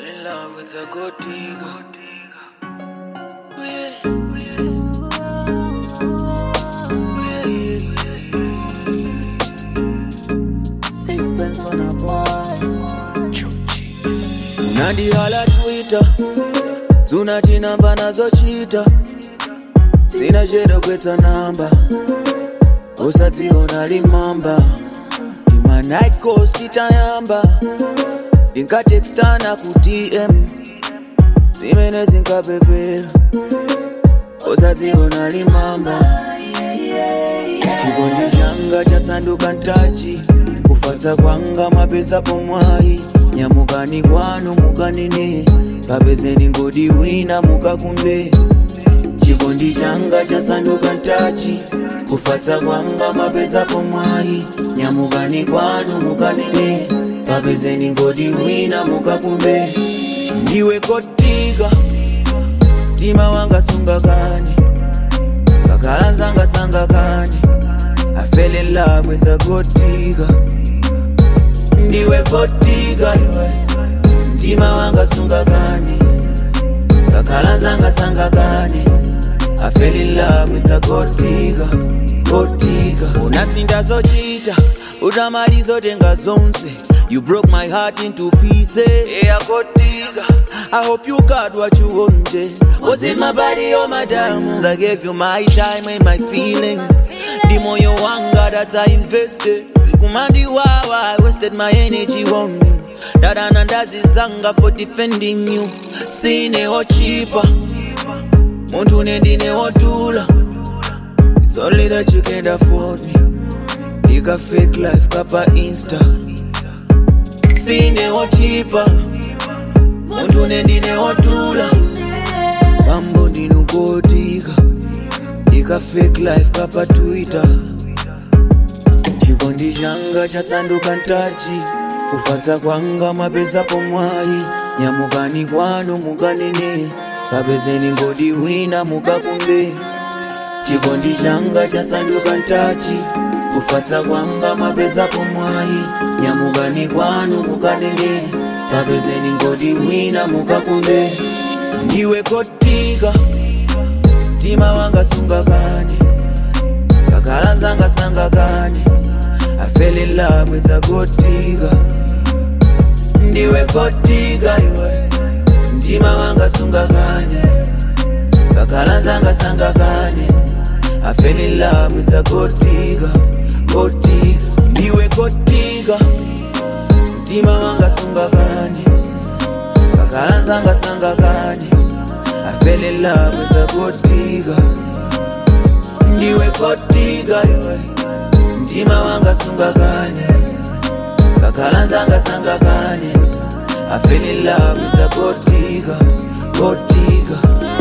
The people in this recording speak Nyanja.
in love with a gold digger. Oh, yeah. Oh, yeah. Sixpence on a boy. unandihala twitter zunachinamba nazochita sina cheda kwetsa namba usadziona limamba ndima night coast itayamba ndinkatekstana ku dm zimene zinkapepera usadziona limamba chikondi changa chasanduka ntachi kufatsa kwanga mapesapo mwayi nyamukani kwanu mukanene kapezeni ngodi wina mukakumbe chikondi changa chasanduka ntachi kufatsa kwanga mapesapo mwayi nyamukani kwanu mukanene kapezeni ngodi wina mukakumbe ndiwe kotika mtima wanga sungakani kakhala nzanga sangakani I fell in love with a gold digger ndiwe kotika iwe mtima wanga sungakani kakhala nzanga sangakani I fell in love with a gold digger gold digger unasinda zochita utamalizotenga zonse You broke my heart into pieces Yeah, gold digger I hope you got what you wanted Was it my body or my diamonds? I gave you my time and my feelings The moyo wanga that I invested Kumandi wawa, I wasted my energy on you Dada nandazizanga for defending you Sine ochipa Muntu nendine otula It's only that you can't afford me Nika fake life kapa insta Sine ochipa Muntu nendine otula Mambo ndinukotika Nika fake life kapa twitter chikondi changa chasanduka ntachi kufatsa kwanga mapesapo mwayi nyamukani kwanu mukanene kapezeni ngodi wina mukakumbe chikondi changa chasanduka ntachi kufatsa kwanga mapesapo mwayi nyamukani kwanu mukanene kapezeni ngodi wina mukakumbe ndiwe kotika mtima wanga sungakani kakhala nzanga sangakani I fell in love with a gold digger ndiwe gold digger iwe mtima wanga sungakani kakhala nzanga sangakani I fell in love with a gold digger gold digger ndiwe gold digger mtima wanga sungakani kakhala nzanga sangakani I fell in love with a gold digger ndiwe gold digger iwe mtima wanga sungakani kakhala nzanga sangakani I fell in love with a gold digger, gold digger